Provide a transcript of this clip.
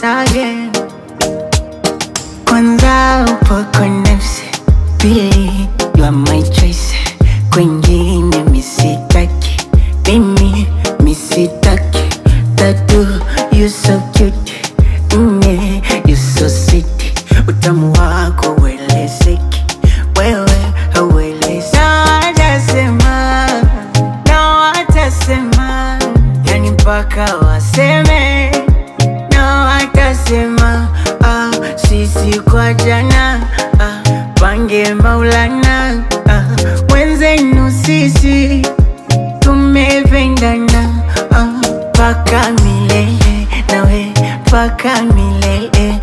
again. Kwanza upo kwa nafsi, pili you are my choice, kwengine misitaki, mimi misitaki, tatu you so cute, nne you so sweet, utamu wako uelezeki, wewe hauelezi. Na watasema, na watasema, yani mpaka waseme na watasema ah, sisi kwa jana ah, pange Maulana ah, wenzenu sisi tumependana ah, paka milele nawe paka milele